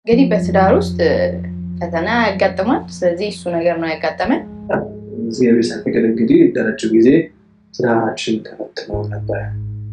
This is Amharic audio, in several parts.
እንግዲህ በትዳር ውስጥ ፈተና ያጋጥማል። ስለዚህ እሱ ነገር ነው ያጋጠመን። እግዚአብሔር ሳይፈቅድ እንግዲህ ለረጅም ጊዜ ትዳራችን ተፈትኖ ነበር።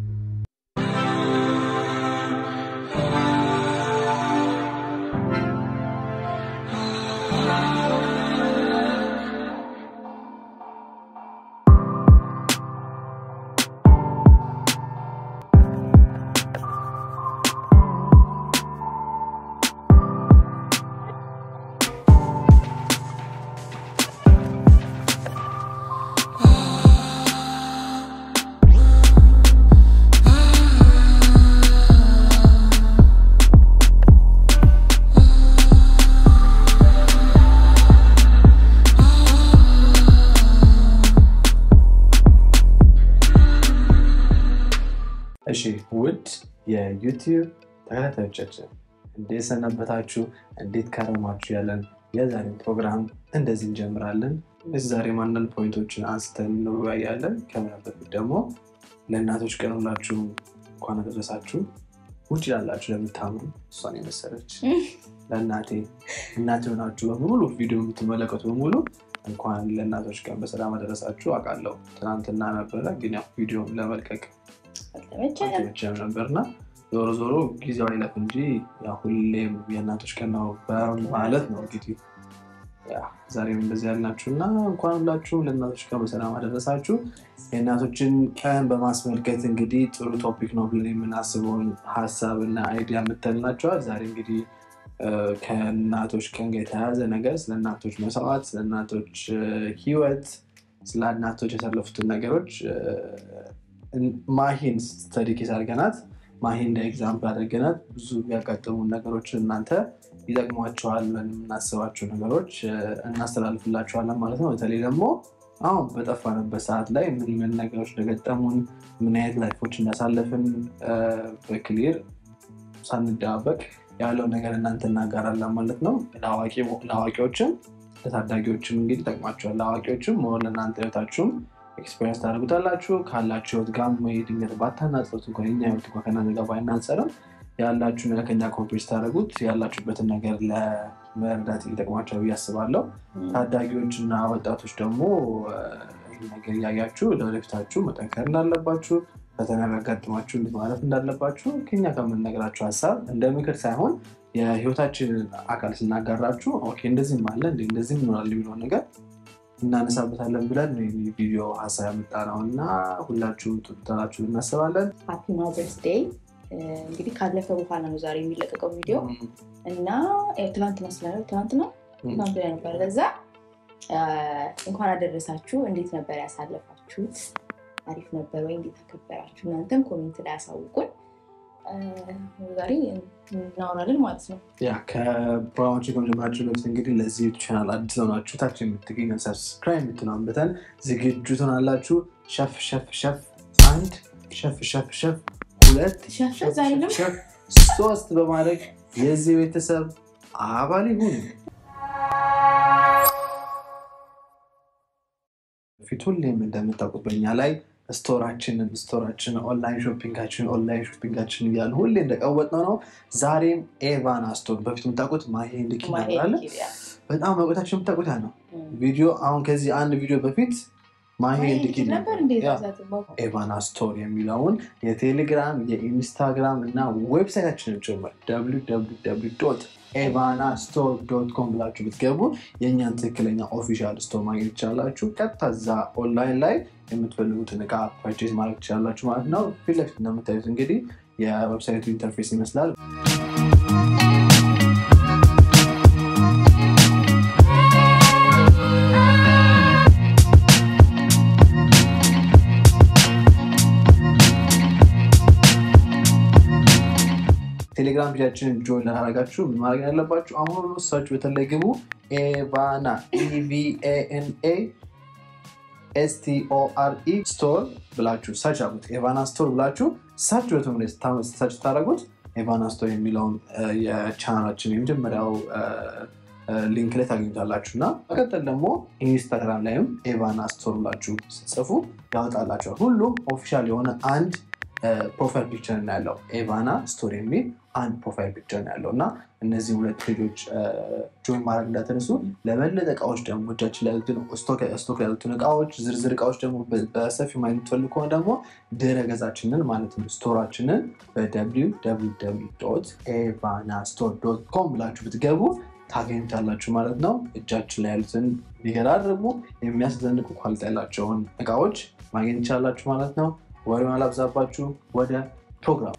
እሺ ውድ የዩቲዩብ ተከታታዮቻችን እንዴት ሰነበታችሁ? እንዴት ከረማችሁ? ያለን የዛሬ ፕሮግራም እንደዚህ እንጀምራለን። እዚህ ዛሬ አንዳንድ ፖይንቶችን አንስተን እንወያያለን። ከምን በፊት ደግሞ ለእናቶች ቀን ሁላችሁ እንኳን አደረሳችሁ። ውጭ ላላችሁ ለምታምሩ እሷን የመሰለች ለእናቴ እናት የሆናችሁ በሙሉ ቪዲዮ የምትመለከቱ በሙሉ እንኳን ለእናቶች ቀን በሰላም አደረሳችሁ። አውቃለሁ ትናንትና ነበረ፣ ግን ያው ቪዲዮ ለመልቀቅ አልተመቸም ነበርና ዞሮ ዞሮ ጊዜው አይለፍ እንጂ ያው ሁሌም የእናቶች ቀን ነው በማለት ነው እንግዲህ ዛሬም እንደዚህ ያልናችሁ እና እንኳን ሁላችሁም ለእናቶች ቀን በሰላም አደረሳችሁ። የእናቶችን ቀን በማስመልከት እንግዲህ ጥሩ ቶፒክ ነው ብለን የምናስበውን ሀሳብ እና አይዲያ የምትልናቸዋል። ዛሬ እንግዲህ ከእናቶች ቀን ጋር የተያያዘ ነገር ስለ እናቶች መስዋዕት፣ ስለ እናቶች ህይወት፣ ስለ እናቶች ያሳለፉትን ነገሮች ማሂን ስተዲ ኬስ አድርገናት ማሂ እንደ ኤግዛምፕል አድርገናት ብዙ ያጋጠሙ ነገሮችን እናንተ ይጠቅሟቸዋል ብለን የምናስባቸው ነገሮች እናስተላልፍላቸዋለን ማለት ነው። በተለይ ደግሞ አሁን በጠፋንበት ሰዓት ላይ ምን ምን ነገሮች እንደገጠሙን ምን አይነት ላይፎች እንዳሳለፍን በክሊር ሳንደባበቅ ያለው ነገር እናንተ እናጋራለን ማለት ነው። ለአዋቂዎችም ለታዳጊዎችም እንግዲህ ይጠቅማቸዋል። ለአዋቂዎችም መሆን ለእናንተ ህይወታችሁም ኤክስፔሪንስ ታደርጉታላችሁ። ካላችሁ ህይወት ጋር ወይ ድንገት ባታናጽሩት እንኳን የኛ ህይወት እንኳን ከእናንተ ጋር ባይናጸርም ያላችሁ ነገር ከኛ ኮምፔር ታደርጉት ያላችሁበትን ነገር ለመረዳት ይጠቅማቸዋል ብዬ አስባለሁ። ታዳጊዎች እና ወጣቶች ደግሞ ይህ ነገር እያያችሁ ለወደፊታችሁ መጠንከር እንዳለባችሁ፣ ፈተና ቢያጋጥማችሁ እንዴት ማለት እንዳለባችሁ ከኛ ከምንነግራችሁ ሀሳብ እንደ ምክር ሳይሆን የህይወታችንን አካል ስናጋራችሁ ኦኬ እንደዚህም አለ እንደዚህም ይኖራል የሚለውን ነገር እናነሳበታለን ብለን ቪዲዮ ሀሳብ ያመጣ ነው እና ሁላችሁም ትታላችሁ እናስባለን። ሃፒ ማዘርስ ዴይ እንግዲህ ካለፈ በኋላ ነው ዛሬ የሚለቀቀው ቪዲዮ እና ትናንትና ስላለ ትናንትና ትናንት ላይ ነበር። ለዛ እንኳን አደረሳችሁ። እንዴት ነበር ያሳለፋችሁት? አሪፍ ነበር ወይ? እንዴት ተከበራችሁ? እናንተም ኮሜንት ላይ ያሳውቁን። ዛሬ እናወራለን ማለት ነው። ያ ከፕሮግራማችን ከመጀመራችን በፊት እንግዲህ ለዚህ ቻናል አዲስ ሆናችሁ ታች የምትገኘ ሰብስክራይብ የምትለውን በተን ዝግጁ ትሆናላችሁ። ሸፍ ሸፍ ሸፍ አንድ ሸፍ ሸፍ ሸፍ ሁለት ሸፍ ሶስት በማድረግ የዚህ ቤተሰብ አባል ይሁን። ፊት ሁሌም እንደምታውቁት በኛ ላይ ስቶራችንን ስቶራችን ኦንላይን ሾፒንጋችን ኦንላይን ሾፒንጋችን እያሉ ሁሌ እንደቀወጥነው ነው። ዛሬም ኤቫና ስቶር በፊት የምታውቁት ማሄ ልክ ይነበራለ በጣም መቆታችን የምታውቁት ያ ነው። ቪዲዮ አሁን ከዚህ አንድ ቪዲዮ በፊት ማሄ ልክ ኤቫና ስቶር የሚለውን የቴሌግራም የኢንስታግራም እና ዌብሳይታችንን ጭምር ኤቫና ስቶር ዶት ኮም ብላችሁ ብትገቡ የእኛን ትክክለኛ ኦፊሻል ስቶር ማግኘት ትችላላችሁ። ቀጥታ እዛ ኦንላይን ላይ የምትፈልጉትን እቃ ፐርቼዝ ማድረግ ትችላላችሁ ማለት ነው። ፊት ለፊት እንደምታዩት እንግዲህ የዌብሳይቱ ኢንተርፌስ ይመስላል። ቴሌግራም ፔጃችንን ጆይን ላደረጋችሁ ምን ማድረግ ያለባችሁ አሁን ሰርች በተለይ ግቡ ኤቫና ኢቪኤንኤ ኤስቲኦአርኢ ስቶር ብላችሁ ሰርች አሉት። ኤቫና ስቶር ብላችሁ ሰርች በተመ ሰርች ታደረጉት ኤቫና ስቶር የሚለውን የቻናላችን የመጀመሪያው ሊንክ ላይ ታገኙታላችሁ እና መቀጠል ደግሞ ኢንስታግራም ላይም ኤቫና ስቶር ብላችሁ ስትጽፉ ያወጣላቸዋል። ሁሉም ኦፊሻል የሆነ አንድ ፕሮፋይል ፒክቸር ነው ያለው። ኤቫና ስቶር የሚል አንድ ፕሮፋይል ፒክቸር ነው ያለው እና እነዚህ ሁለት ፔጆች ጆይን ማድረግ እንዳትረሱ። ለበለጠ እቃዎች ደግሞ እጃችን ላይ ያሉትን ስቶክ ያሉትን እቃዎች ዝርዝር እቃዎች ደግሞ በሰፊ ማየት የምትፈልጉ ከሆነ ደግሞ ድረ ገጻችንን ማለትም ስቶራችንን ኤቫና ስቶር ዶት ኮም ብላችሁ ብትገቡ ታገኙታላችሁ ማለት ነው። እጃችን ላይ ያሉትን ቢገራርሙ የሚያስደንቁ ኳሊቲ ያላቸውን እቃዎች ማግኘት ይቻላችሁ ማለት ነው። ወሬውን አላብዛባችሁ፣ ወደ ፕሮግራም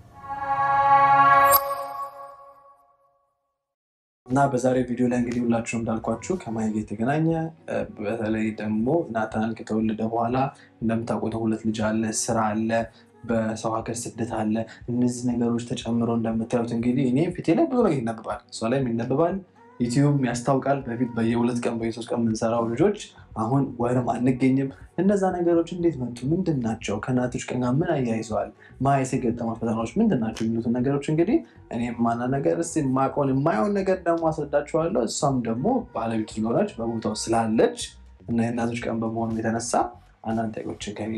እና በዛሬ ቪዲዮ ላይ እንግዲህ ሁላችሁ እንዳልኳችሁ ከማይ ጋር የተገናኘ በተለይ ደግሞ ናታን ከተወለደ በኋላ እንደምታውቁት ሁለት ልጅ አለ፣ ስራ አለ፣ በሰው ሀገር ስደት አለ። እነዚህ ነገሮች ተጨምሮ እንደምታዩት እንግዲህ እኔ ፊቴ ላይ ብዙ ነገር ይነበባል፣ እሷ ላይም ይነበባል። ዩቲዩብ ያስታውቃል። በፊት በየሁለት ቀን በየሶስት ቀን የምንሰራው ልጆች አሁን ወይም አንገኝም። እነዛ ነገሮች እንዴት መጡ? ምንድን ናቸው? ከእናቶች ቀን ጋር ምን አያይዘዋል? ማየት የገጠማት ፈተናዎች ምንድን ናቸው? የሚሉትን ነገሮች እንግዲህ እኔ ማና ነገር ስ የማውቀውን የማየውን ነገር ደግሞ አስረዳችኋለሁ። እሷም ደግሞ ባለቤቱ ስለሆነች በቦታው ስላለች እና የእናቶች ቀን በመሆኑ የተነሳ አንዳንድ ጥያቄዎችን ከእኔ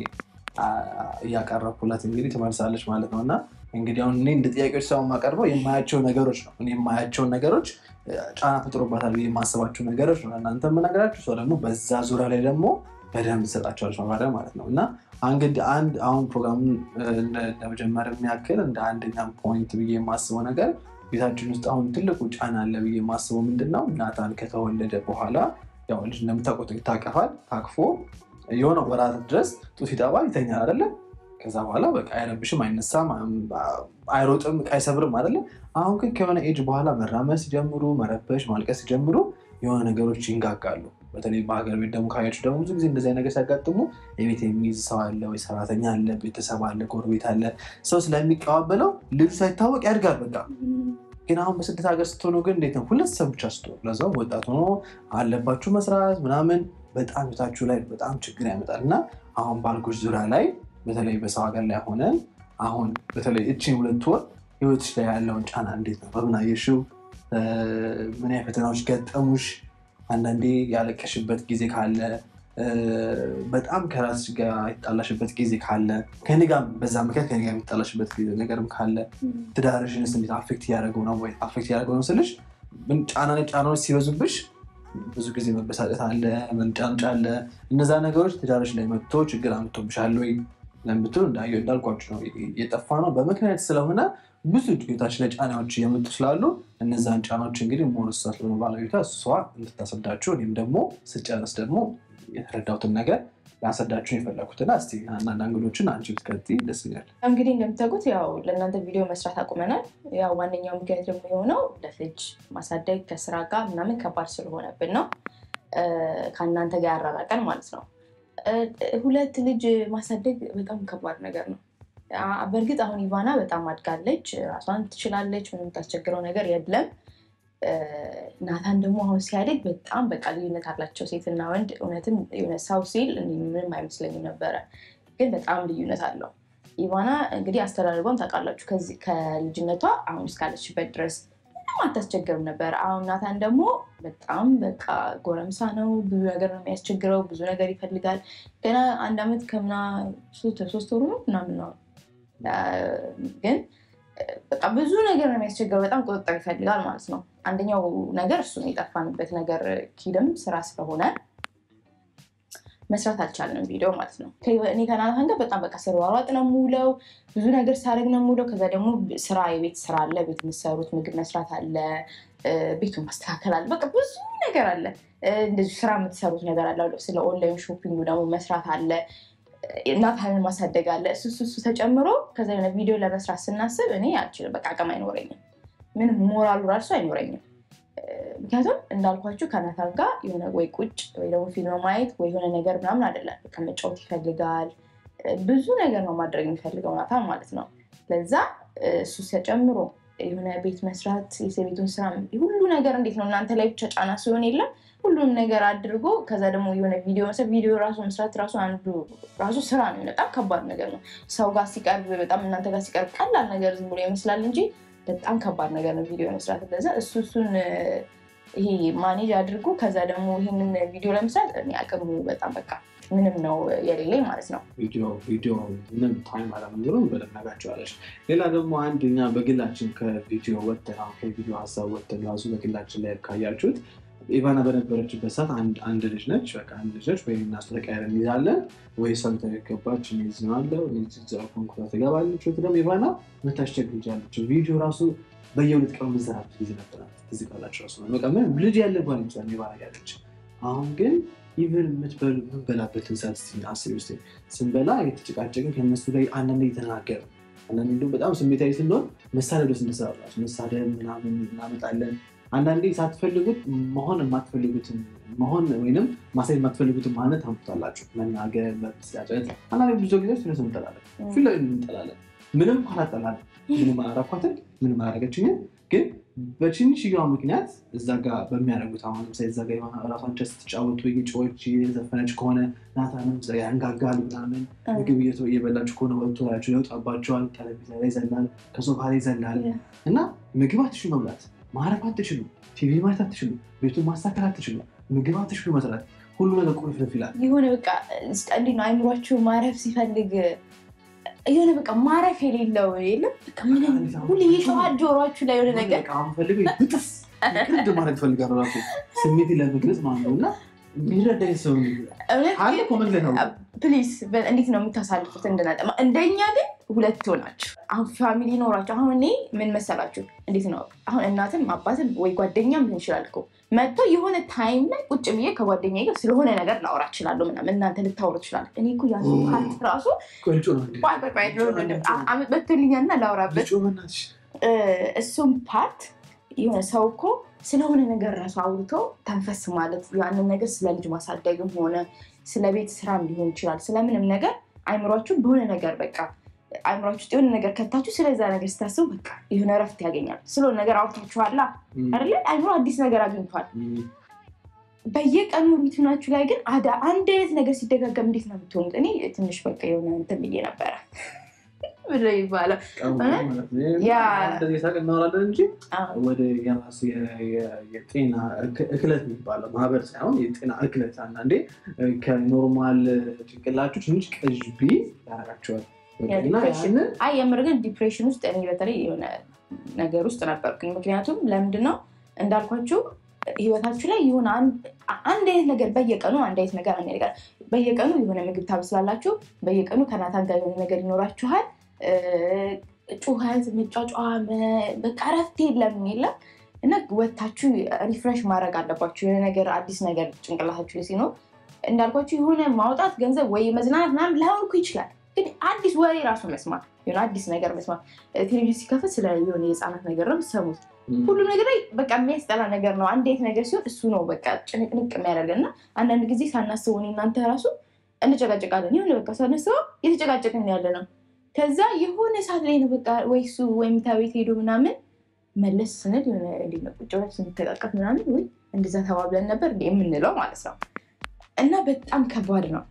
እያቀረብኩላት እንግዲህ ትመልሳለች ማለት ነው እና እንግዲህ አሁን እኔ እንደ ጥያቄዎች ሰው የማቀርበው የማያቸው ነገሮች ነው። እኔ የማያቸውን ነገሮች ጫና ፈጥሮባታል ብዬ የማስባቸው ነገሮች ነው እናንተ የምነግራችሁ። ሰው ደግሞ በዛ ዙሪያ ላይ ደግሞ በደንብ ትሰጣቸዋለች ማብራሪያ ማለት ነው እና እንግዲህ አንድ አሁን ፕሮግራሙን ለመጀመር የሚያክል እንደ አንደኛ ፖይንት ብዬ የማስበው ነገር ቤታችን ውስጥ አሁን ትልቁ ጫና አለ ብዬ የማስበው ምንድን ነው ናታን ከተወለደ በኋላ ያው ልጅ እንደምታውቁት ይታቀፋል። ታቅፎ የሆነ ወራት ድረስ ጡት ይጠባል፣ ይተኛል አይደለም ከዛ በኋላ በቃ አይረብሽም፣ አይነሳም፣ አይሮጥም፣ አይሰብርም አይደለም። አሁን ግን ከሆነ ኤጅ በኋላ መራመድ ሲጀምሩ፣ መረበሽ፣ ማልቀስ ሲጀምሩ የሆነ ነገሮች ይንጋጋሉ። በተለይ በሀገር ቤት ደግሞ ካያችሁ ደግሞ ብዙ ጊዜ እንደዚህ ነገር ሲያጋጥሙ የቤት የሚይዝ ሰው አለ ወይ ሰራተኛ አለ፣ ቤተሰብ አለ፣ ጎረቤት አለ። ሰው ስለሚቀባበለው ልጁ ሳይታወቅ ያድጋል። በቃ ግን አሁን በስደት ሀገር ስትሆኑ ግን እንዴት ነው? ሁለት ሰው ብቻ ስትሆኑ ለዛው ወጣት ሆኖ አለባችሁ መስራት ምናምን በጣም ቤታችሁ ላይ በጣም ችግር ያመጣል እና አሁን ባልጎች ዙሪያ ላይ በተለይ በሰው ሀገር ላይ ሆነን አሁን በተለይ እችን ሁለት ወር ህይወትሽ ላይ ያለውን ጫና እንዴት ነው? በምን አየሽው? ምን አይነት ፈተናዎች ገጠሙሽ? አንዳንዴ ያለቀሽበት ጊዜ ካለ፣ በጣም ከራስሽ ጋር የተጣላሽበት ጊዜ ካለ፣ ከኔ ጋር በዛ ምክንያት ከኔ ጋር የሚጣላሽበት ነገርም ካለ ትዳርሽንስ እንዴት አፌክት እያደረገው ነው ወይ? አፌክት እያደረገው ነው ስልሽ ጫና ጫናዎች ሲበዙብሽ ብዙ ጊዜ መበሳጨት አለ፣ መንጫንጫ አለ። እነዛ ነገሮች ትዳርሽ ላይ መጥቶ ችግር አምጥቶብሻል ወይ ለምትሉ እንዳልኳችሁ ነው የጠፋ ነው በምክንያት ስለሆነ ብዙ ህይወታችን ላይ ጫናዎች እየመጡ ስላሉ እነዛን ጫናዎች እንግዲህ ሞርሳ ስለሆነ ባለቤቷ እሷ እንድታስረዳችሁ እኔም ደግሞ ስጨርስ ደግሞ የተረዳሁትን ነገር ላስረዳችሁን የፈለኩትና እስኪ አንዳንድ አንግሎችን አንቺ ብትቀጥይ ደስ ይላል። እንግዲህ እንደምታውቁት ያው ለእናንተ ቪዲዮ መስራት አቁመናል። ያው ዋነኛው ምክንያት ደግሞ የሆነው ለልጅ ማሳደግ ከስራ ጋር ምናምን ከባድ ስለሆነብን ነው፣ ከእናንተ ጋር ያራራቀን ማለት ነው። ሁለት ልጅ ማሳደግ በጣም ከባድ ነገር ነው። በእርግጥ አሁን ኢቫና በጣም አድጋለች፣ ራሷን ትችላለች፣ ምንም የምታስቸግረው ነገር የለም። ናታን ደግሞ አሁን ሲያድግ በጣም በቃ ልዩነት አላቸው ሴትና ወንድ። እውነትም የሆነ ሰው ሲል ምንም አይመስለኝም ነበረ፣ ግን በጣም ልዩነት አለው። ኢቫና እንግዲህ አስተዳደጓን ታውቃላችሁ። ከልጅነቷ አሁን እስካለችበት ድረስ ምንም አታስቸግርም ነበር። አሁን ናታን ደግሞ በጣም በቃ ጎረምሳ ነው። ብዙ ነገር ነው የሚያስቸግረው። ብዙ ነገር ይፈልጋል። ገና አንድ ዓመት ከምና ሶስት ወሩ ነው ምናምን ነው ግን በቃ ብዙ ነገር ነው የሚያስቸግረው። በጣም ቁጥጥር ይፈልጋል ማለት ነው። አንደኛው ነገር እሱ የጠፋንበት ነገር ኪድም ስራ ስለሆነ መስራት አልቻልንም ቪዲዮ ማለት ነው። እኔ ከናታን ጋር በጣም በቃ ስሯሯጥ ነው የምውለው፣ ብዙ ነገር ሳደርግ ነው የምውለው። ከዛ ደግሞ ስራ የቤት ስራ አለ፣ ቤት የምትሰሩት ምግብ መስራት አለ፣ ቤቱን ማስተካከል አለ፣ በቃ ብዙ ነገር አለ። እንደዚህ ስራ የምትሰሩት ነገር አለ። ስለ ኦንላይን ሾፒንግ ደግሞ መስራት አለ እናታንን ማሳደግ አለ። እሱ እሱ ተጨምሮ ከዛ የሆነ ቪዲዮ ለመስራት ስናስብ እኔ አልችልም፣ በቃ አቅም አይኖረኝም፣ ምንም ሞራሉ ራሱ አይኖረኝም። ምክንያቱም እንዳልኳችሁ ከናታን ጋር የሆነ ወይ ቁጭ ወይ ደግሞ ፊልም ማየት ወይ የሆነ ነገር ምናምን አይደለም፣ በቃ መጫወት ይፈልጋል። ብዙ ነገር ነው ማድረግ የሚፈልገው ናታን ማለት ነው። ለዛ እሱ ተጨምሮ የሆነ ቤት መስራት የቤቱን ስራ ሁሉ ነገር እንዴት ነው እናንተ ላይ ብቻ ጫና ሲሆን የለም ሁሉም ነገር አድርጎ ከዛ ደግሞ የሆነ ቪዲዮ መስራት ቪዲዮ ራሱ መስራት ራሱ አንዱ ራሱ ስራ ነው። በጣም ከባድ ነገር ነው። ሰው ጋር ሲቀርብ በጣም እናንተ ጋር ሲቀርብ ቀላል ነገር ዝም ብሎ ይመስላል እንጂ በጣም ከባድ ነገር ነው ቪዲዮ መስራት። ለዛ እሱ እሱን ይሄ ማኔጅ አድርጎ ከዛ ደግሞ ይህንን ቪዲዮ ለመስራት እኔ አቅሙ በጣም በቃ ምንም ነው የሌለኝ ማለት ነው። ቪዲዮ ምንም ታይም አለመኖሩን በደንብ ነግራቸዋለች። ሌላ ደግሞ አንድ እኛ በግላችን ከቪዲዮ ወተን አሁን ከቪዲዮ ሀሳብ ወተን ራሱ በግላችን ላይ ካያችሁት ኢቫና በነበረችበት ሰዓት አንድ ልጅ ነች፣ በቃ አንድ ልጅ ነች። ወይ እናሱ ተቀያየር እንይዛለን ወይ ሰው ተገባች እዚዋለው ኮንኩራ ትገባለች። ወይ ደግሞ ኢቫና መታስቸግ ልጅ ያለች ቪዲዮ ራሱ በየሁለት ቀኑ ምዘራበት ጊዜ ነበራት። ትዝ ካላችሁ ራሱ በቃ ምንም ልጅ ያለባት ይመስላል ኢቫና ያለች አሁን ግን ኢቨን የምንበላበትን ሰዓት አስቢ ውስጥ ስንበላ የተጨቃጨቅን ከነሱ ላይ አንዳንድ እየተናገር አንዳንድ እንዲሁም በጣም ስሜታዊ ስንሆን መሳደብ ደስ እንደሰራላችሁ መሳደብ ምናምን እናመጣለን። አንዳንዴ ሳትፈልጉት መሆን የማትፈልጉትን መሆን ወይም ማሳየት የማትፈልጉትን ማነት ታምጡታላችሁ። መናገር፣ መበሳጨት። አንዳንዴ ብዙ ጊዜ ስለሱ እንጠላለን፣ ፊት ላይ እንጠላለን። ምንም አላጠላለን፣ ምንም አላረኳትን፣ ምንም አላረገችኝም ግን በትንሽዬዋ ምክንያት እዛ ጋር በሚያደርጉት አሁን ለምሳሌ እዛ ጋር የሆነ ራሷን ቸስ ስትጫወቱ ጮች የዘፈነች ከሆነ ናታንም ያንጋጋሉ ምናምን ምግብ እየበላችሁ ከሆነ ወጥቶ ላቸው ይወጣባቸዋል። ጠረጴዛ ላይ ይዘላል፣ ከሶፋ ላይ ይዘላል እና ምግብ አትችሉ መብላት፣ ማረፍ አትችሉ፣ ቲቪ ማየት አትችሉ፣ ቤቱን ማስተካከል አትችሉ፣ ምግብ አትችሉ መስራት፣ ሁሉ ነገር ቁልፍልፍ ይላል። የሆነ በቃ እንዲህ ነው አይምሯችሁ ማረፍ ሲፈልግ የሆነ በቃ ማረፍ የሌለው የለም። ሁሌ የጨዋት ጆሯችሁ ላይ የሆነ ነገር ፈልግ ብጥስ ቅድ ማድረግ ፈልጋለሁ ራሱ ስሜት ለመግለጽ ማለት ነው እና የሚረዳኝ ሰው አለ ኮመንት ነው ፕሊዝ እንዴት ነው የምታሳልፉት? እንድናጠ እንደኛ ግን ሁለት ሆናችሁ አሁን ፋሚሊ ኖራችሁ አሁን እኔ ምን መሰላችሁ እንዴት ነው አሁን እናትም አባትም ወይ ጓደኛም ሊሆን ይችላል እኮ መጥቶ የሆነ ታይም ላይ ቁጭ ብዬ ከጓደኛ ጋር ስለሆነ ነገር ላውራ እችላለሁ ምናምን እናንተ ልታወሩ ትችላለ እኔ እኮ ያ ፓርት ራሱ አመት በትልኛና ላውራበት እሱም ፓርት የሆነ ሰው እኮ ስለሆነ ነገር ራሱ አውርቶ ተንፈስ ማለት ያንን ነገር ስለ ልጅ ማሳደግም ሆነ ስለ ቤት ስራም ሊሆን ይችላል። ስለምንም ነገር አይምሯችሁ በሆነ ነገር በቃ አይምሯችሁ ውስጥ የሆነ ነገር ከታችሁ ስለዛ ነገር ስታስቡ በቃ የሆነ እረፍት ያገኛል። ስለሆነ ነገር አውርታችኋላ አይደለ? አይምሮ አዲስ ነገር አግኝቷል። በየቀኑ ሩቲናችሁ ላይ ግን አንድ አይነት ነገር ሲደጋገም እንዴት ነው የምትሆኑት? እኔ ትንሽ በቃ የሆነ እንትን ብዬ ነበረ ምንድን ይባላል እናወራለን እንጂ ወደ የራሱ የጤና እክለት የሚባለው ማህበር ሳይሆን የጤና እክለት አንዳንዴ ከኖርማል ጭንቅላችሁ ትንሽ ቀዥቢ ያደርጋቸዋል። አይ የምር ግን ዲፕሬሽን ውስጥ እኔ በተለይ የሆነ ነገር ውስጥ ነበርኩኝ። ምክንያቱም ለምንድን ነው እንዳልኳችሁ ህይወታችሁ ላይ የሆነ አንድ አይነት ነገር በየቀኑ አንድ አይነት ነገር አንድ ነገር በየቀኑ የሆነ ምግብ ታበስላላችሁ። በየቀኑ ከናታን ጋር የሆነ ነገር ይኖራችኋል። ጩኸት፣ መጫጫ፣ በቃ እረፍት የለም የለም እና ወታችሁ ሪፍሬሽ ማድረግ አለባችሁ። የሆነ ነገር አዲስ ነገር ጭንቅላታችሁ ላይ ሲኖር እንዳልኳችሁ የሆነ ማውጣት ገንዘብ ወይ መዝናናት ምናምን ላይሆን እኮ ይችላል። ግን አዲስ ወሬ ራሱ መስማት የሆነ አዲስ ነገር መስማት ቴሌቪዥን ሲከፈት ስለ የሆነ የህፃናት ነገር ነው የምትሰሙት። ሁሉም ነገር ላይ በቃ የሚያስጠላ ነገር ነው። አንድ አይነት ነገር ሲሆን እሱ ነው በቃ ጭንቅንቅ የሚያደርገን እና አንዳንድ ጊዜ ሳናስበው እኔ እናንተ ራሱ እንጨቃጨቃለን። የሆነ በቃ ሳናስበው እየተጨቃጨቅን ያለ ነው። ከዛ የሆነ ሰዓት ላይ ነው በቃ ወይ እሱ ወይ መኝታ ቤት ሄዶ ምናምን መለስ ስንል የሆነ እንዴት ነው ቁጭ ብለን ስንተቃቀፍ ምናምን ወይ እንደዛ ተባብለን ነበር እንደ የምንለው ማለት ነው። እና በጣም ከባድ ነው።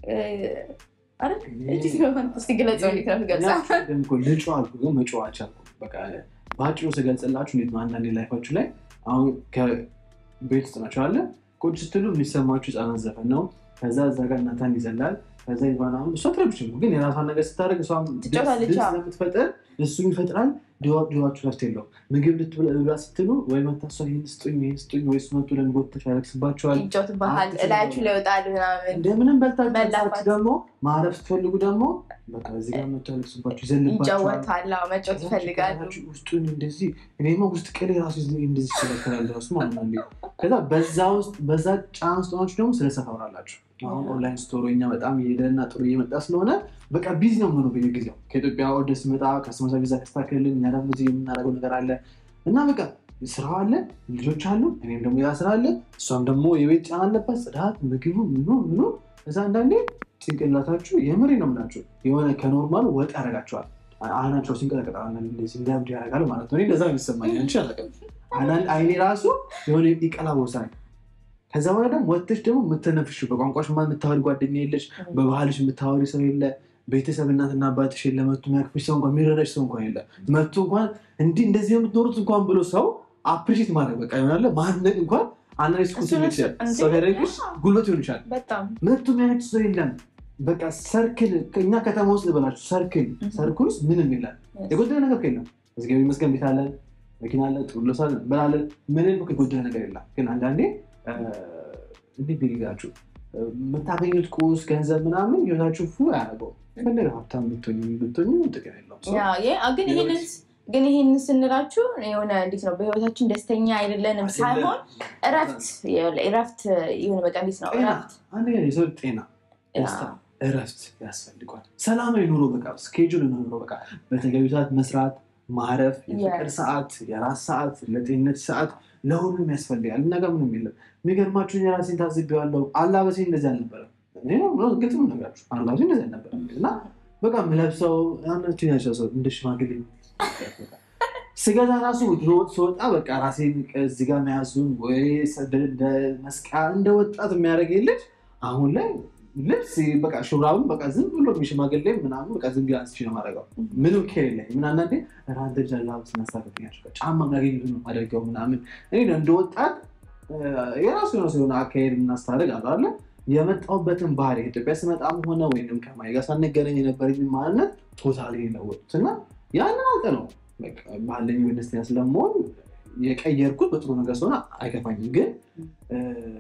ልጩ አልኩ ግን መጫዋች አልኩ በቃ በአጭሩ ስገልጽላችሁ እንዴት ነው አንዳንዴ ላይፋችሁ ላይ አሁን ከቤት ውስጥ ናቸው አለ ቁጭ ስትሉ የሚሰማችሁ ህፃናት ዘፈን ነው። ከዛ እዛ ጋር እናታን ይዘላል። ከዛ ይባና እሷ ትረብሽ ግን የራሷን ነገር ስታደርግ እሷ ስለምትፈጥር እሱ ይፈጥራል። ድዋችሁ ረፍት የለውም። ምግብ ልትብላ ስትሉ ወይ መታሷ ይህን ስጡኝ ይህን ስጡኝ ወይ እሱ መቶ ለሚጎተች ያለቅስባቸዋል። ይጫወትብሃል፣ እላያችሁ ላይ ይወጣል ምናምን። እንደምንም በልታችሁ ደግሞ ማረፍ ስትፈልጉ ደግሞ በቃ እዚህ ጋር መቶ ያለቅስባቸው ይዘልባቸዋል፣ ይጫወታል፣ መጫወት ይፈልጋሉ። ውስጡን እንደዚህ እኔማ ውስጥ ቅሌ ራሱ እንደዚህ ይከላከላል ራሱ ማለት ነው። ከዛ በዛ ውስጥ በዛ ጫና ውስጥ ሆናችሁ ደግሞ ስለ ሰፋ አወራላችሁ። አሁን ኦንላይን ስቶር እኛ በጣም እየሄደና ጥሩ እየመጣ ስለሆነ በቃ ቢዚ ነው የምሆነው በየጊዜው ከኢትዮጵያ ወደ ሲመጣ ከስተመር ቪዛ ከስታክልልን እኛ ደግሞ እዚህ የምናደርገው ነገር አለ እና በቃ ስራው አለ፣ ልጆች አሉ፣ እኔም ደግሞ ያ ስራ አለ፣ እሷም ደግሞ የቤት ጫና አለባት፣ ጽዳት፣ ምግቡ ምኑ ምኑ። እዛ አንዳንዴ ጭንቅላታችሁ የምሬ ነው የምላችሁ የሆነ ከኖርማሉ ወጥ ያደርጋቸዋል። አይናቸው ሲንቀጠቀጣ እንደዚህ እንዲያብድ ያደርጋል ማለት ነው። እንደዛ የሚሰማኝ አንቺ አላውቅም። አይኔ ራሱ የሆነ ይቀላ ወሳኝ ከዛ በኋላ ደግሞ ወጥተሽ ደግሞ የምትነፍሽ በቋንቋሽ የምታወሪ ጓደኛ የለሽ፣ በባህልሽ የምታወሪ ሰው የለ፣ ቤተሰብ እናትና አባትሽ የለ፣ መቶ የሚያክፍሽ ሰው እንኳን የሚረዳሽ ሰው እንኳን የለ። መቶ እንኳን እንዲህ እንደዚህ የምትኖሩት እንኳን ብሎ ሰው አፕሪሼት ማድረግ በቃ ይሆናለ ማድነቅ እንኳን አንዳንድ ስኩል እሱን ይችላል እንዴ? ሰው ያደረግሽ ጉልበት ይሆን ይችላል በጣም መቶ የሚያነች ሰው የለም በቃ ሰርክል እኛ ከተማ ውስጥ ልበላችሁ ሰርክል Mhm. ሰርክል ውስጥ ምንም የለም የጎደለ ነገር የለም እግዚአብሔር ይመስገን ቤት አለን መኪና አለ ጥሩ ልብስ አለ እንበላለን ምንም እኮ የጎደለ ነገር የለም ግን አንዳንዴ እ፣ እንዴት ብላችሁ የምታገኙት ቁስ ገንዘብ ምናምን ህይወታችሁ ፉ አያደርገው ፈለገ ሀብታም ብትሆኝ ብትሆኝ ጥቅም የለውም ሰው ያ፣ የ- አ- ግን ይሄንን ግን ይሄን ስንላችሁ የሆነ እንዴት ነው በህይወታችን ደስተኛ አይደለንም ሳይሆን እረፍት እረፍት የሆነ በቃ እንዴት ነው ጤና እረፍት አንደኛ የሰው ጤና ደስታ እረፍት ያስፈልጓል ሰላማዊ ኑሮ በቃ ስኬጁል ኑሮ በቃ በተገቢ ሰዓት መስራት ማረፍ የፍቅር Yes. ሰዓት የራስ ሰዓት ለጤንነት ሰዓት ለሁሉም ያስፈልጋል እና ጋር ምንም የለም የሚገርማችሁን የራሴን ታዝቤዋለሁ አላበሴ እንደዚህ አልነበረም እኔ ነው ግልጽ ነው ነገራችሁ አላበሴ እንደዚህ አልነበረም እና በቃ ምለብሰው አንዳችን ያቸው ሰው እንደ ሽማግሌ ስገዛ ራሱ ድሮ ወጥ ስወጣ በቃ ራሴን እዚህ ጋር መያዙን ወይ እንደ መስቀያ እንደ ወጣት የሚያደርገኝ ልጅ አሁን ላይ ልብስ በቃ ሹራቡን በቃ ዝም ብሎ የሚሽማግሌ ምናምን በቃ ዝም ብዬ አንስቼ ነው የማደርገው። ምንም ኬር የለኝም። ምን አንዳንዴ ራንተ ጃላ ስናሳበትኛል ጫማ የሚያገኙት ነው አደርገው ምናምን እኔ እንደ ወጣት እ፣ የራሱ የሆነ የሆነ አካሄድ እናስታደርግ አለ አለ የመጣሁበትን ባህሪ ኢትዮጵያ ስመጣም ሆነ ወይም ከማይ ጋር ሳንገናኝ የነበረኝ ማንነት ቶታሊ የለወጡት እና ያንን አውቀ ነው በቃ ባለኝ ወይ ደስተኛ ስለመሆን የቀየርኩት በጥሩ ነገር ስለሆነ አይከፋኝም። ግን እ፣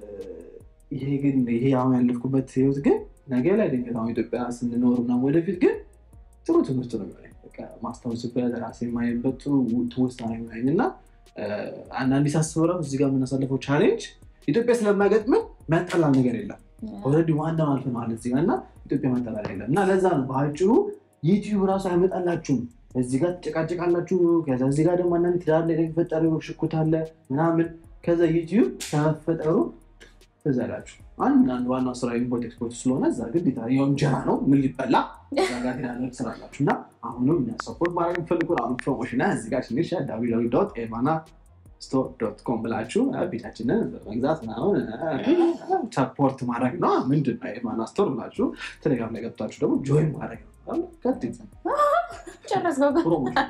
ይሄ ግን ይሄ አሁን ያለፍኩበት ህይወት ግን ነገ ላይ ድንገት አሁን ኢትዮጵያ ስንኖር ምናምን ወደፊት ግን ጥሩ ትምህርት ነው የሚሆነኝ። በቃ ማስታወስበት ራሴ የማየበት ጥሩ ትውስታ ነው የሚሆነኝ እና እ፣ አንዳንዴ ሳስበው ራሱ እዚህ ጋር የምናሳልፈው ቻሌንጅ ኢትዮጵያ ስለማይገጥምን የሚያጠላል ነገር የለም። ኦልሬዲ ዋናው አልፈነዋል እዚህ ጋር እና ኢትዮጵያ መጠላል የለም እና ለዛ ነው በአጭሩ ዩቲዩብ ራሱ አይመጣላችሁም። እዚህ ጋር ትጨቃጨቃላችሁ። ከዛ እዚህ ጋር ደግሞ አንዳንድ ትዳር ላይ የሚፈጠሩ ሽኩት አለ ምናምን። ከዛ ዩቲዩብ ከመፈጠሩ ትዝ አላችሁ አንድ አንድ ዋናው ስራ ኢምፖርት ኤክስፖርት ስለሆነ እዛ ግዴታ ያው እንጀራ ነው ምን ሊበላ እዛ ጋር ሄዳለ ትሰራላችሁ እና አሁንም እኛ ሰፖርት ማድረግ የምፈልጉ አሁን ፕሮሞሽን እዚህ ጋር ትንሽ ኤቫና ስቶር ዶት ኮም ብላችሁ ቤታችንን በመግዛት ምናምን ሰፖርት ማድረግ ነው። ምንድን ነው ኤቫና ስቶር ብላችሁ ቴሌግራም ላይ ገብታችሁ ደግሞ ጆይን ማድረግ ነው። ቀጥታ ጨረስከው እኮ። ፕሮሞሽን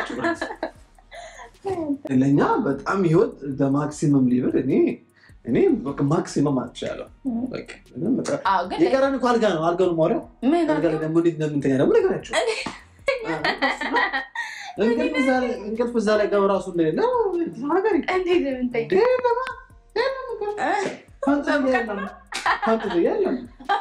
ለእኛ በጣም ህይወት በማክሲመም ሊብል እኔ እኔ በቃ ማክሲመም አትችላለሁ። በቃ ምንም በቃ አዎ፣ ግን የቀረን እኮ አልጋ ነው። አልጋ ነው ማውሪያው ምን አልጋ ላይ ደግሞ እንዴት እንደምንተኛ ደግሞ ነገራቸው። እንቅልፍ እዛ ላይ- እንቅልፍ እዛ ላይ ገብ ራሱ እንደሌለ ሀገር እንዴት ነው የምንተኛው? የለም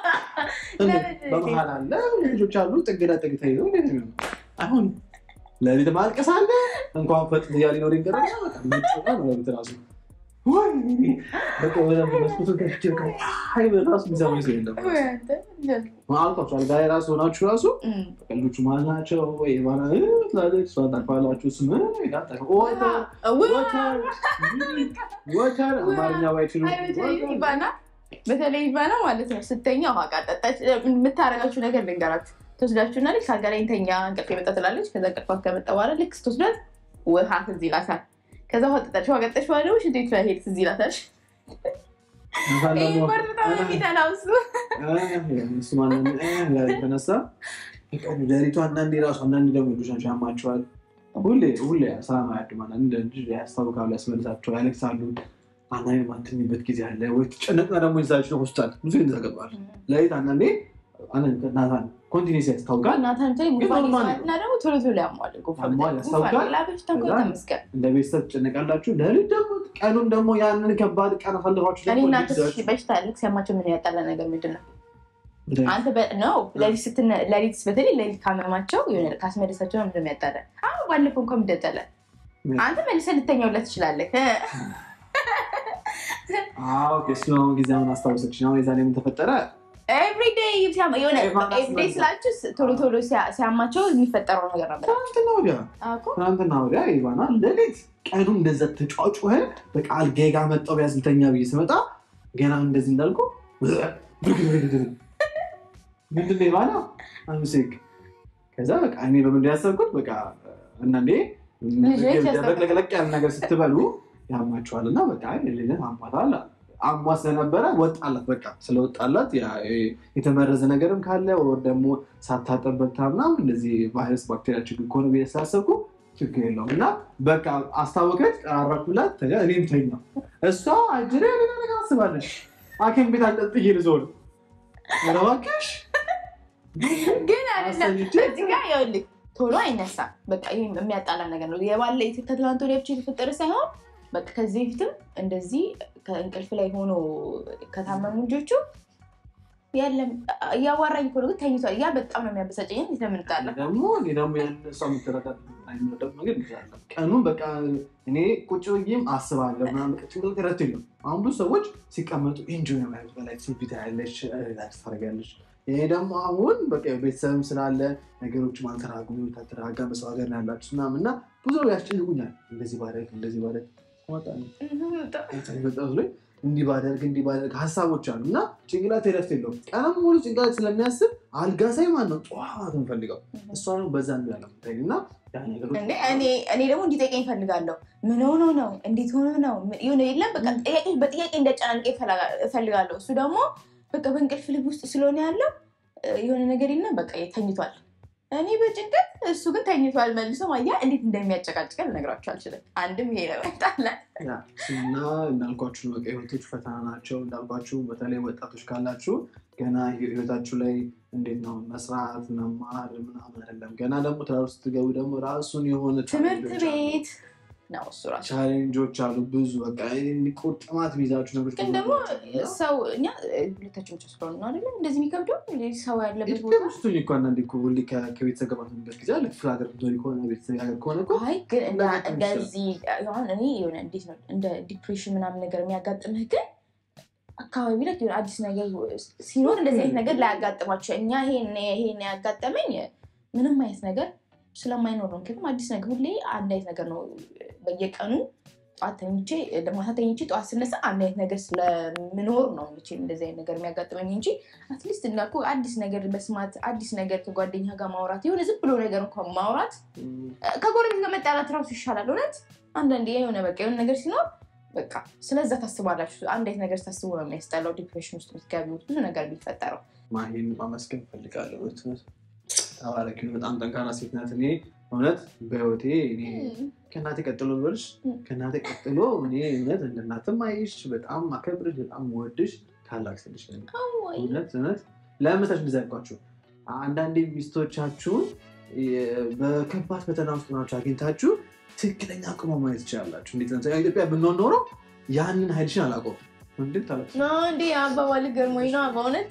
በመሀል አለ ልጆች አሉ ጥግ ለጥግ ተይዘው እንዴት ነው የሚሆነው? አሁን ለሊት ማልቀስ አለ እንኳን ፈጥ እያ ሊኖር ይገራ ነው ለሊት ራሱ ወይ በቃ ወደ መስኮቱን ከፍቼ በቃ አይ ራሱ የሚሰማኝ ሰው የለም አልኳቸው አልጋ ላይ ራሱ ሆናችሁ ራሱ እም፣ ቀልዶቹ መሀል ናቸው ወይ ባላ ትላለች እሷ ታርፋላችሁ እሱ ምን ይላል ወተር ውይ፣ ወተር ወተር አማርኛ ባይችሉ አይ፣ በተለይ ኢቫና በተለይ ኢቫና ማለት ነው ስተኛ ውሃ ቃጠጣች የምታረጋችሁ ነገር ልንገራችሁ ትወስዳችሁና ልክ ካልጋ ላይ እንተኛ እንቅልፍ የመጣ ትላለች ከዛ እንቅልፏ ከመጣ በኋላ ልክ ስትወስዳት ውሃ ትዝ ይላታል ከዛ ውሃ ጠጣች ውሃ ቀጠች በኋላ ደግሞ ሽንት ቤት መሄድ ትዝ ይላታል ይህ ፓርት በጣም ነው የሚጠላው እሱ እሱ ማንም የተነሳ ሌሊቱ አንዳንዴ ራሱ አንዳንዴ ደግሞ ልጆቻቸው ያማቸዋል። ሁሌ ሁሌ ሰላም አያድም። አንዳንድ ልጅ ያስታውቃሉ፣ ያስመልሳቸው፣ ያለቅሳሉ። አንዳንዴ ማትኝበት ጊዜ አለ ወይ ጨነቅና ደግሞ ይዛቸው ሆስፒታል ብዙ ጊዜ ተገባል። ሌሊት አንዳንዴ ናታን ኮንቲኒስ ያስታውቃል። እናታን ተ ጉንፋን ይዘዋል እና ደግሞ ቶሎ ቶሎ ያሟል ጉንፋን ያሟል፣ ያስታውቃል። ሌላ በሽታ እኮ ከዛ ተመስገን እንደ ቤተሰብ ትጨነቃላችሁ። ሌሊት ደግሞ ቀኑን ደግሞ ያንን ከባድ ቀን አሳልፋችሁ እኔ ደግሞ እናንተ ልጅ በሽታ ልክ ሲያማቸው ምን ያጣለ ነገር ምንድን ነው ይዛችሁ- አንተ ነው ሌሊት ስትነ ሌሊት በተለይ ሌሊት ካመማቸው የሆነ ካስመለሳቸው ነው ምንድን ነው ያጣለ አሁን ባለፈው እንኳን ምደጠለ ምን? አንተ መልሰህ ልተኛውለት ትችላለህ አዎ፣ እሱ አሁን ጊዜ አሁን አስታወሰች። አሁን የዛኔ ምን ተፈጠረ? ኤቭሪዴይ የሆነ ኤቫና ኤቭሪዴይ ስመልስ- ስላችሁ ቶሎ ቶሎ ሲያ- ሲያማቸው የሚፈጠረው ነገር ነበር ትናንትና ወዲያ እኮ ትናንትና ወዲያ ኢቫና ሌሊት ቀኑ እንደዛ ተጫጩኸ በቃ አልጋዬ ጋር መጣሁ ቢያንስ ልተኛ ብዬ ስመጣ ገና እንደዚህ እንዳልኩ ምንድን ነው ኢቫና አምሴክ ከዛ በቃ እኔ በምንድን ያሰብኩት በቃ አንዳንዴ ልጅ ያስታውቃል። ለቅለቅ ያለ ነገር ስትበሉ ያማችኋል እና በቃ ልጅን አሟታል አሟ ስለነበረ ወጣላት በቃ ስለወጣላት ያ- የተመረዘ ነገርም ካለ ወር ደግሞ ሳታጠበታ ምናምን እንደዚህ ቫይረስ ባክቴሪያ ችግር ከሆነ ብዬ ስላሰብኩ ችግር የለውም እና በቃ አስታወቀች፣ ቀራረኩላት፣ ተጋ እኔም ተኛው። እሷ አጅሬ ሌላ ነገር አስባለች። ሐኪም ቤት አልጠጥዬ ልዞር ኧረ እባክሽ ግን አይደለም አሰልቼ እዚህ ጋር ይኸውልህ ቶሎ አይነሳም። በቃ ይህ የሚያጣላ ነገር ነው። የባለ ከትላንት ወዲያ ብቻ የተፈጠረ ሳይሆን በቃ ከዚህ በፊትም እንደዚህ ከእንቅልፍ ላይ ሆኖ ከታመሙ ልጆቹ ያለም እያዋራኝ እኮ ነው፣ ግን ተኝቷል። ያ በጣም ነው የሚያበሳጨኝ። እንዴት ነው የምንጣላ? ደግሞ እኔ ደግሞ ያን እሷ የምትረዳት አይመረጠም ነገር ይችላል። ቀኑን በቃ እኔ ቁጭ ብዬም አስባለሁ ምናምን በቃ ጭንቅላት ረቱ የለም። አሁን ብዙ ሰዎች ሲቀመጡ ኢንጆይ ነው ማለት በላይ ፊት ያለች ሪላክስ ታደርጋለች። ይሄ ደግሞ አሁን በቃ ቤተሰብም ስላለ ነገሮች ማልተራጉ ተረጋጋ በሰው ሀገር ነው ያላችሁ ምናምን እና ብዙ ያስጨንቁኛል። እንደዚህ ባደርግ እንደዚህ ባደርግ ወጣ መጣሁ ላይ እንዲህ ባደርግ እንዲህ ባደርግ ሀሳቦች አሉ እና ጭንቅላት ረፍት የለውም። ቀንም ሙሉ ጭንቅላት ስለሚያስብ አልጋ ሳይ ማን ነው ጠዋት የምፈልገው እሷ ነው በዛ ያለ እና ያ ነገሮች እንዴ እኔ እኔ ደግሞ እንዲጠይቀኝ እፈልጋለሁ። ምን ሆኖ ነው? እንዴት ሆኖ ነው? የሆነ የለም በቃ ጥያቄ በጥያቄ እንደጨናንቀ እፈልጋለሁ። እሱ ደግሞ በቃ በእንቅልፍ ልብ ውስጥ ስለሆነ ያለው የሆነ ነገር የለም በቃ ተኝቷል። እኔ በጭንቀት እሱ ግን ተኝቷል። መልሶ ማያ እንዴት እንደሚያጨቃጭቀን ልነግራችሁ አልችልም። አንድም ይሄ ነው ይመጣለ ያ እና እንዳልኳችሁ ነው በቃ ህይወቶች ፈተና ናቸው። እንዳልኳችሁ በተለይ ወጣቶች ካላችሁ ገና ህይወታችሁ ላይ እንዴት ነው መስራት መማር ምናምን አይደለም። ገና ደግሞ ትዳር ውስጥ ስትገቡ ደግሞ ራሱን የሆነ ትምህርት ቻሌንጆች አሉ። ቤት ነው እሱ ራሱ ቻሌንጆች አሉ ብዙ በቃ ቁርጥማት የሚይዛችሁ ነገሮች ግን ብዙ ደግሞ ናቸው እና ሰው እኛ ሁለታችን ብቻ ስለሆነ ነው አይደለ እንደዚህ የሚከብደው ሰው ያለበት ኢትዮጵያ ቦታ ውስጥ ሆኜ እኮ አንዳንዴ እኮ ሁሌ ከ- ከቤተሰብ ጋር ባትሆንበት ጊዜ አለ። ክፍለ ሀገር ብትኖሪ ከሆነ ቤተሰብ ሀገር ከሆነ እኮ አይ ግን እንደ- እንደዛ እንደዚህ አሁን እኔ የሆነ እንዴት ነው እንደ ዲፕሬሽን ምናምን ነገር የሚያጋጥምህ ግን አካባቢ ላይ የሆነ አዲስ ነገር ሲኖር እንደዚህ አይነት ነገር ላያጋጥማቸው እኛ ይሄን ይሄን ያጋጠመኝ ምንም አይነት ነገር ስለማይኖር ነው። ምክንያቱም አዲስ ነገር ሁሌ አንድ አይነት ነገር ነው። በየቀኑ ጠዋት ተኝቼ ማታ ተኝቼ ጠዋት ስነሳ አንድ አይነት ነገር ስለምኖር ነው ምቼ እንደዚህ አይነት ነገር የሚያጋጥመኝ እንጂ አትሊስት እንዳልኩ አዲስ ነገር መስማት አዲስ ነገር ከጓደኛ ጋር ማውራት የሆነ ዝም ብሎ ነገር እንኳን ማውራት እም፣ ከጎረቤት ጋር መጣላት ራሱ ይሻላል። እውነት አንዳንዴ የሆነ በቃ የሆነ ነገር ሲኖር በቃ ስለዛ ታስባላችሁ። አንድ አይነት ነገር ታስቡ ነው የሚያስጠላው። ዲፕሬሽን ውስጥ የምትገቢው ብዙ ነገር የሚፈጠረው ማሂን ማመስገን እፈልጋለሁ። እውነት ተባረኪ፣ በጣም ጠንካራ ሴት ናት። እኔ እውነት በህይወቴ እኔ ከእናቴ ቀጥሎ ብልሽ እም። ከእናቴ ቀጥሎ እኔ እውነት እንደ እናትም አይሽ በጣም ማከብርሽ በጣም ወድሽ ታላቅ ስልሽ ነኝ። እውነት እውነት ለምሳች እንደዚ ያልኳችሁ አንዳንዴ ሚስቶቻችሁን የ- በከባድ ፈተና ውስጥ ናቸው አግኝታችሁ ትክክለኛ አቅሞ ማየት ትችላላችሁ። እንዴት ለምሳሌ ኢትዮጵያ ብንሆን ኖሮ ያንን ሀይልሽን አላቆም እንዴት ታለ እንዴ አባባል ገርሞኝ ነው በእውነት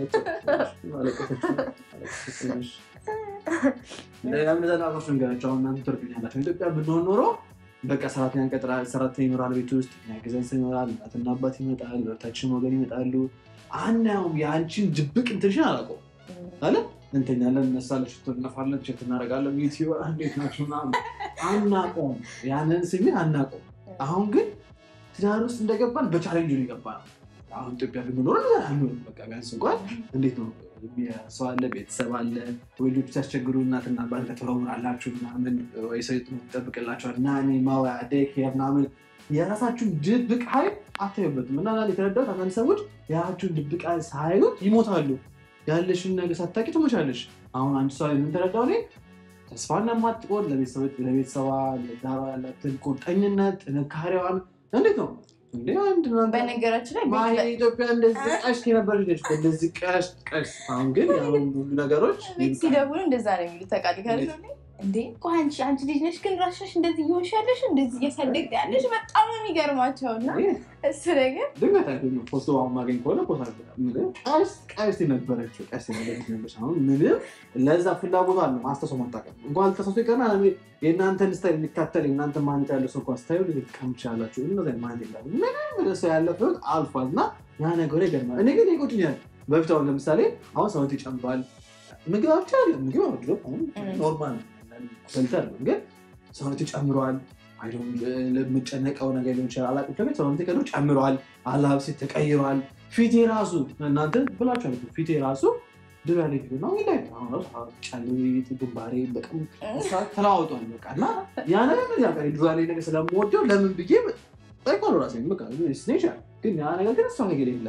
ለምነዘላቆች ነገራቸው አሁን እናንተ ትርዱኛላችሁ። ኢትዮጵያ ብንሆን ኖሮ በቃ ሰራተኛ እንቀጥራለን፣ ሰራተኛ ይኖራል ቤት ውስጥ የሚያግዘን ሰው ይኖራል፣ እናትና አባት ይመጣል፣ ሁለታችን ወገን ይመጣሉ። አናየውም። የአንቺን ድብቅ እንትንሽን አላውቀውም አለ እንተኛለን፣ እነሳለን፣ ሽቶ እንነፋለን፣ ቼክ እናደርጋለን፣ ዩቲዩብ እንዴት ናችሁ ምናምን አናውቀውም። ያንን ስሜት አናውቀውም። አሁን ግን ትዳር ውስጥ እንደገባን በቻሌንጅ ነው የገባ ነው። አሁን ኢትዮጵያ ብንኖር አንኖርም። በቃ ቢያንስ እንኳን እንዴት ነው ሰው አለ፣ ቤተሰብ አለ፣ ወይ ልጆች ሲያስቸግሩ እናትና አባት ከተወራላችሁ ምናምን ወይ ሰው ይጠብቅላቸዋል እና እኔ ማወያ ዴይኬር ምናምን የራሳችሁን ድብቅ ኃይል አታዩበትም። እና ና የተረዳሁት አንዳንድ ሰዎች የራሳችሁን ድብቅ ኃይል ሳያዩት ይሞታሉ። ያለሽን ነገር ሳታውቂ ትሞቻለሽ። አሁን አንድ ሰው የምንተረዳው እኔ ተስፋ እንደማትቆርጥ ለቤተሰቦች ለቤተሰባ ለዳሯ ያላትን ቁርጠኝነት ጥንካሬዋን እንዴት ነው እንዴ አንድ እናንተ በነገራችን ላይ ማይ ቤት ኢትዮጵያ እንደዚህ ቀሽት የነበረች ነች። እንደዚህ ቀሽት ቀሽት። አሁን ግን ያሁን ሁሉ ነገሮች ቤት ሲደውሉ እንደዛ ነው የሚሉት። ተቃሊ ካለ እንዴ ቆይ አንቺ አንቺ ልጅ ነሽ ግን ራስሽ እንደዚህ እየሆንሽ ያለሽ እንደዚህ እያሳደግ ያለሽ በጣም ነው የሚገርማቸው እና እሱ ነገር ድንገት አይደለም ፖስቶ አሁን ማገኝ ከሆነ ፖስት አድርገናል። ምንም ቀሽት ቀሽት የነበረችው ቀሽት የነበረች ነበረች። አሁን ምንም ለዛ ፍላጎት አለ ማስተሰው ማጣቀም እንኳን ልተሰሱ ይቀርና የእናንተን ስታይል የሚካተል የእናንተ ማነት ያለ ሰው እንኳ ስታዩ ልትቀምች ያላችሁ እነዚ ማነት የለም። ምንም ሰው ያለፈ ህይወት አልፏል እና ያ ነገሩ ይገርማል። እኔ ግን ይቆጭኛል። በፊት አሁን ለምሳሌ አሁን ሰውነት ይጨምራል። ምግብ ብቻ አለ ምግብ አድሮ ኖርማል በልተን ነው ግን ሰውነት ጨምሯል። ለምጨነቀው ነገር ሊሆን ይችላል አላውቅም። ከቤት ሰውነት ቀዶ ጨምሯል። አላብሴ ተቀይሯል። ፊቴ ራሱ እናንተ ብላችኋል። ፊቴ ራሱ ድሮ ያለ ፊት ነው ላይ አሁን ራሱ ጫሌት ግንባሬ በቀም ተለዋውጧል። በቃ እና ያ ነገር ምን ያውቃል ድሮ ያለ ነገር ስለምወደው ለምን ብዬ ጠይቋሉ ራሴ በቃ ስኔሻል ግን ያ ነገር ግን እሷ ነገር የለም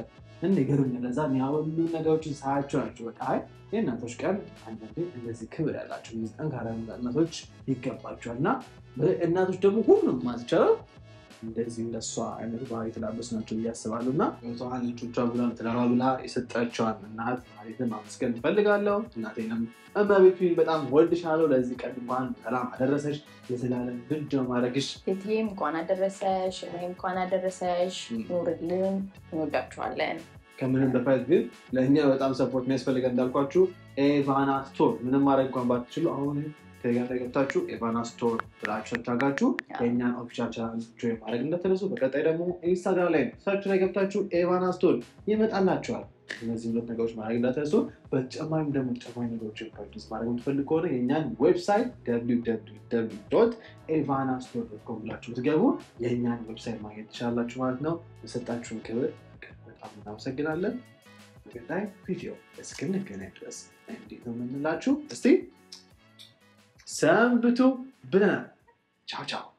እንደ ገሩኝ ለዛ ያወሉ ነገሮችን ሳያቸው ናቸው በቃ አይ የእናቶች ቀን አንዳንዴ እንደዚህ ክብር ያላቸው እነዚህ ጠንካራ እናቶች ይገባቸዋል እና እናቶች ደግሞ ሁሉም ማለት ይቻላል እንደዚህ እንደሷ አይነት ባህሪ የተላበሱ ናቸው ብዬ አስባለሁ እና ተዋን ልጆቿ ብላ ትዳሯ ብላ የሰጠችዋን እናት ማለትን ማመስገን እፈልጋለሁ። እናቴንም እመቤቱ በጣም ወድሻለሁ። ለዚህ ቀን እንኳን ሰላም አደረሰሽ። የዘላለም ልጅ ነው ማድረግሽ። ቤትዬም እንኳን አደረሰሽ፣ እኔም እንኳን አደረሰሽ። ኑርልን፣ እንወዳችኋለን። ከምንም በፊት ግን ለእኛ በጣም ሰፖርት የሚያስፈልገን እንዳልኳችሁ ኤቫና ስቶር ምንም ማድረግ እንኳን ባትችሉ አሁን ቴሌግራም ላይ ገብታችሁ ኤቫና ስቶር ብላችሁ ሰርች አድርጋችሁ የእኛን ኦፊሻል ቻናል ጆይን ማድረግ እንደተነሱ። በቀጣይ ደግሞ ኢንስታግራም ላይ ሰርች ላይ ገብታችሁ ኤቫና ስቶር ይመጣላችኋል። እነዚህ ሁለት ነገሮች ማድረግ እንዳትረሱ። በተጨማሪም ደግሞ ተጨማሪ ነገሮችን ፐርቼዝ ማድረግ የምትፈልግ ከሆነ የእኛን ዌብሳይት ኤቫና ስቶር ዶት ኮም ብላችሁ ብትገቡ የእኛን ዌብሳይት ማግኘት ትችላላችሁ ማለት ነው። የሰጣችሁን ክብር በጣም እናመሰግናለን። በቀጣይ ቪዲዮ እስክንገናኝ ድረስ እንዴት ነው የምንላችሁ? እስቲ ሰንብቱ ብለናል። ቻው ቻው።